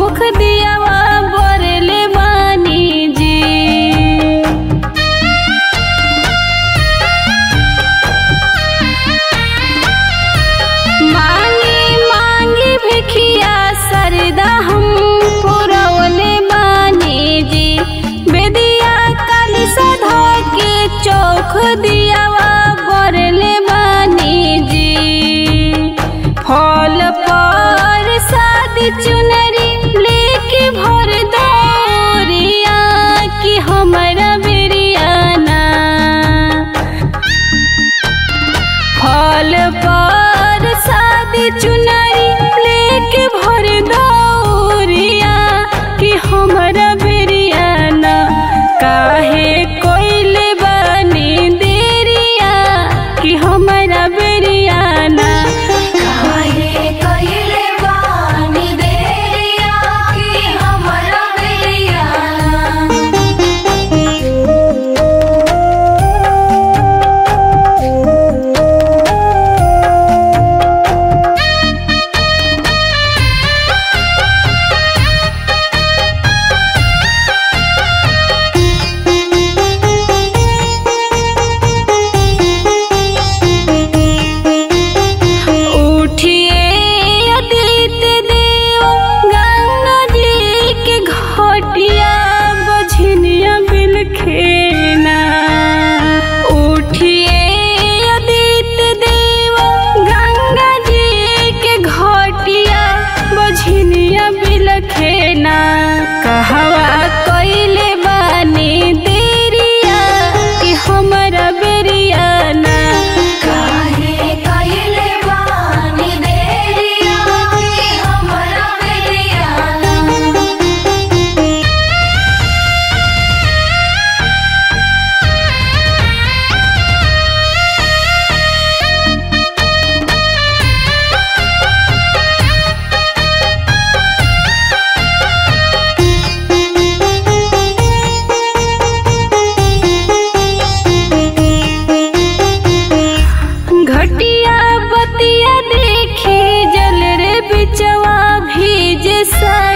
मुख दियावा बरले बानी जी मांगी मांगी भिखिया सरदा हम पुरवले बानी जी बेदिया काली सधा के चौख दियावा बरले बानी जी फल पर शादी चुनरी लेके भर दौरिया कि हमारा बिरियाना फल पर शादी चुनरी लेके भर दौरिया कि हमारा बिरियाना काहे कोइले बानी देरिया कि हमारा बिरियाना काहे कइले बानी देरिया कि हमरा बेरियाना उठिए अदित देव गंगा जी के घटिया बझनिया बिलखेना उठिए अदित देव गंगा जी के घटिया बझनिया बिलखेना कहवा कइले बानी देरिया कि हमरा बेरियाना काहे कइले बानी देरिया कि हमरा बेरियाना घटिया बतिया देखी जल रे बिचवा भीज सा